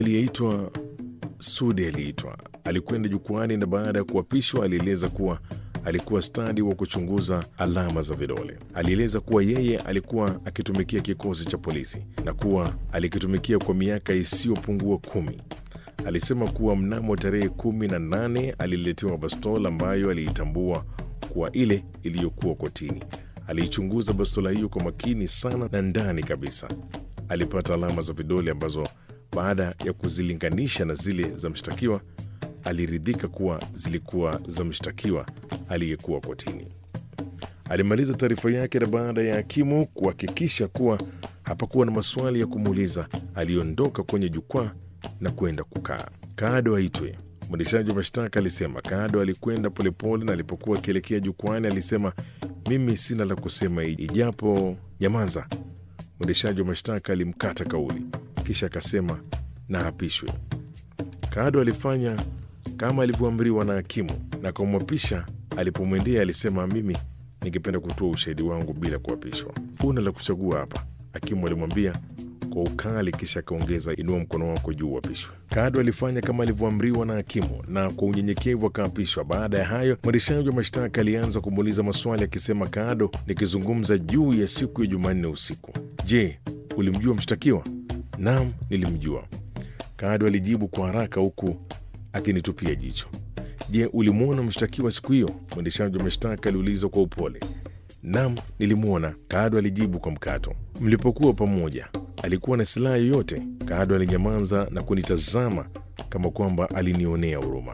aliyeitwa Sudi aliitwa. Alikwenda jukwani na baada ya kuapishwa alieleza kuwa alikuwa stadi wa kuchunguza alama za vidole. Alieleza kuwa yeye alikuwa akitumikia kikosi cha polisi na kuwa alikitumikia kwa miaka isiyopungua kumi. Alisema kuwa mnamo tarehe kumi na nane aliletewa bastola ambayo aliitambua kuwa ile iliyokuwa kotini. Aliichunguza bastola hiyo kwa makini sana na ndani kabisa alipata alama za vidole ambazo baada ya kuzilinganisha na zile za mshtakiwa aliridhika kuwa zilikuwa za mshtakiwa aliyekuwa kotini. Alimaliza taarifa yake na baada ya hakimu kuhakikisha kuwa hapakuwa na maswali ya kumuuliza, aliondoka kwenye jukwaa na kwenda kukaa. Kado aitwe. Mwendeshaji wa mashtaka alisema. Kado alikwenda polepole na alipokuwa akielekea jukwani alisema, mimi sina la kusema ijapo nyamaza. Mwendeshaji wa mashtaka alimkata kauli, kisha akasema na apishwe. Kado alifanya kama alivyoamriwa na hakimu na kumwapisha. Alipomwendea alisema, mimi ningependa kutoa ushahidi wangu bila kuapishwa. Una la kuchagua hapa, hakimu alimwambia kwa ukali, kisha akaongeza, inua mkono wako juu uapishwe. Kado alifanya kama alivyoamriwa na hakimu na kwa unyenyekevu akaapishwa. Baada ya hayo, mwendeshaji wa mashtaka alianza kumuuliza maswali akisema, Kado, nikizungumza juu ya siku ya Jumanne usiku, je, ulimjua mshtakiwa? Naam, nilimjua. Kado alijibu kwa haraka huku akinitupia jicho. Je, ulimwona mshtakiwa siku hiyo? Mwendeshaji wa mashtaka aliuliza kwa upole. Naam, nilimwona, Kado alijibu kwa mkato. Mlipokuwa pamoja, alikuwa na silaha yoyote? Kado alinyamaza na kunitazama kama kwamba alinionea huruma.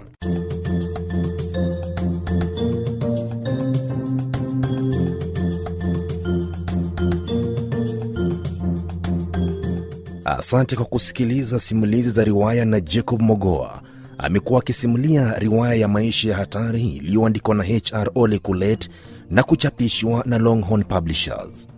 Asante kwa kusikiliza simulizi za riwaya na Jacob Mogoa. Amekuwa akisimulia riwaya ya maisha ya hatari iliyoandikwa na HR Ole Kulet na kuchapishwa na Longhorn Publishers.